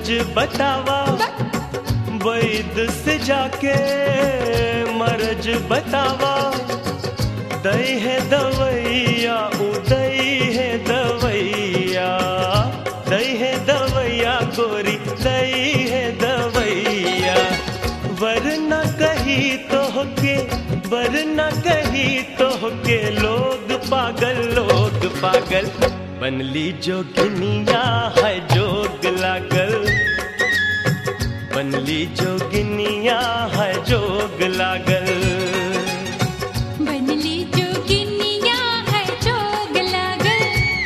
मरज बतावा वैद से जाके मरज बतावा दई है दवैया उदय है दवैया दई है दवैया गोरी दई है दवैया वरना कही तो के वरना कही तो के लोग पागल लोग पागल बनली जोगिनिया है जोग लागल बनली जोगिनिया है जोग लागल बनली जोगिनिया है जोग लागल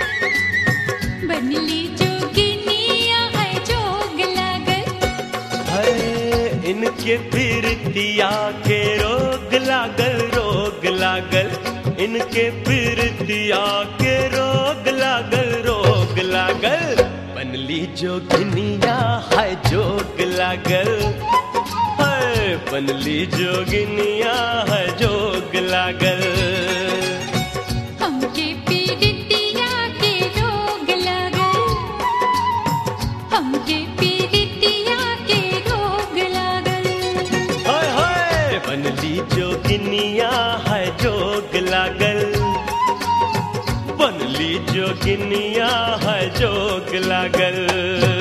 बनली जोगिनिया है जोग लागल है इनके पीरतिया के रोग लागल रोग लागल इनके पीरतिया के रोग लागल रोग लागल बनली जोगिनिया है जोग लागल है बनली जोगिनिया है जोग लागल हमके पीड़ितिया के रोग लागल हमके पीड़ितिया के रोग लागल हाय हाय बनली जोगिनिया है जोग लागल बनली जोगिनिया है जोग लागल